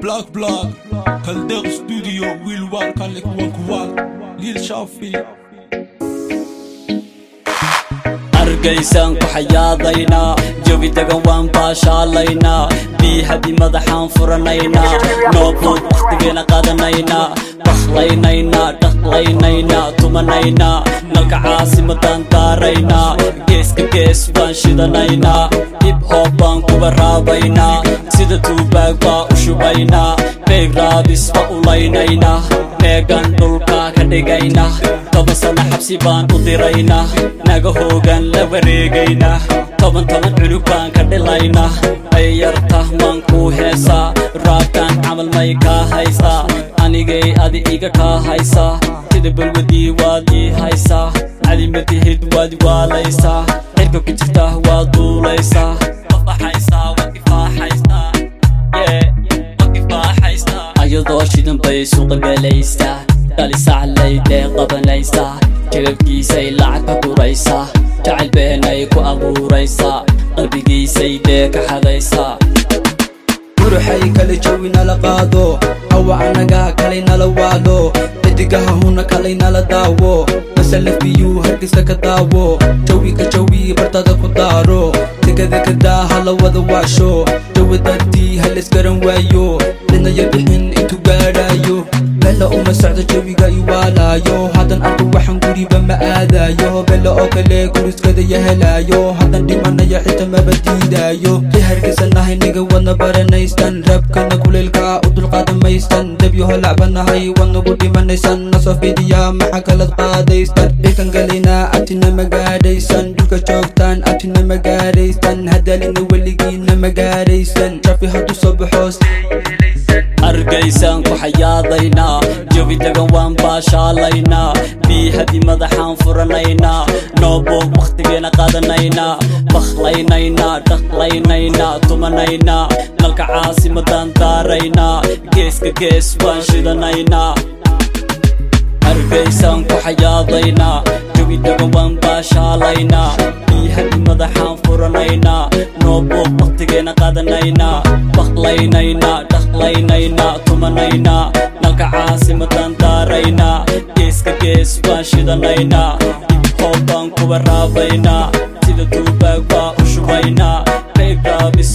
بلاك بلاك كالدغ ستوديو ويل وان كان لك وكوال ليل شافي argaysaan ku xayaadaynaa jawi degan waan baashaalaynaa biihadii madaxaan furanaynaa noobood wakhtigeena qaadanaynaa baklaynaynaa dhaqlaynaynaa tumanaynaa nalka caasimadaan daaraynaa geeska gees baan shidanaynaa hib hoob baan kuba raabaynaa sida tuubaag baa u shubaynaa beeg raabis ba ulaynaynaa meegan dhulka ka dhigayna toban sana xabsi baan u diraynaa naga hoogan la wareegaynaa toban toban cunug baan ka dhilaynaa ay yarta maan kuu heesaa raabkan camal may kaa haysaa anigay adi iga kaa haysaa sida balwadii waad ii haysaa calimatihid waad waalaysaa cirka ku jirta waad duulaysaa wafaxaysaa waad ifaaxaysaa ayadoo shidan bay suuqa galaysaa dhalisaclaydee qabanaysaa jababkiisay lacag ka guraysaa jacayl beenay ku abuuraysaa qalbigiisay dee ka xadaysaa guruxay kale jawi nala qaado hawa anaga kalay nala waado xidigaha huna kalay nala daawo masalaf biyuu hargeysa ka daawo jawi ka jawi bartada ku daaro degada kadaa hala wada waasho jawi dartii halaysgaran waayo dhinaya bixin intuu gaadhaayo bella uma socdo jawiga iwaalaayo haddan arko waxaan guriba ma aadaayo bella oo kale guriskadaya helaayo haddan dhimanaya xita maba diidaayo i hargeysanahay niga wadna baranaystan rabkana kuleylka u dulqaadamaystan dabyaho lacbanahay wadnagu dhimanaysan nasoo fidiya maxa kalad qaadaystan dhilkan galaynaa abtina magaadhaysan dhulka joogtaan abtina magaadhaystan hadaalina weligiina magaadhaysan jafi hadduu soo baxoos argaysaan ku xayaadaynaa jawi degan waan baashaalaynaa biihadii madaxaan furanaynaa nooboog wakhtigeena qaadanaynaa baklaynaynaa dhaqlaynaynaa tumanaynaa nalka caasimadaan daaraynaa geeska gees waan shidanaynaa argaysaan ku xayaadaynaa jawi degan waan baashaalaynaa biihadii madaxaan furanaynaa nooboog wakhtigeena qaadanaynaa baklaynaynaa dhaqlaynaynaa tumanaynaa nalka caasimadaan daaraynaa geeska gees baan shidanaynaa hoob baan kuba raabaynaa sida duubaag baa u shubaynaa beeg raabis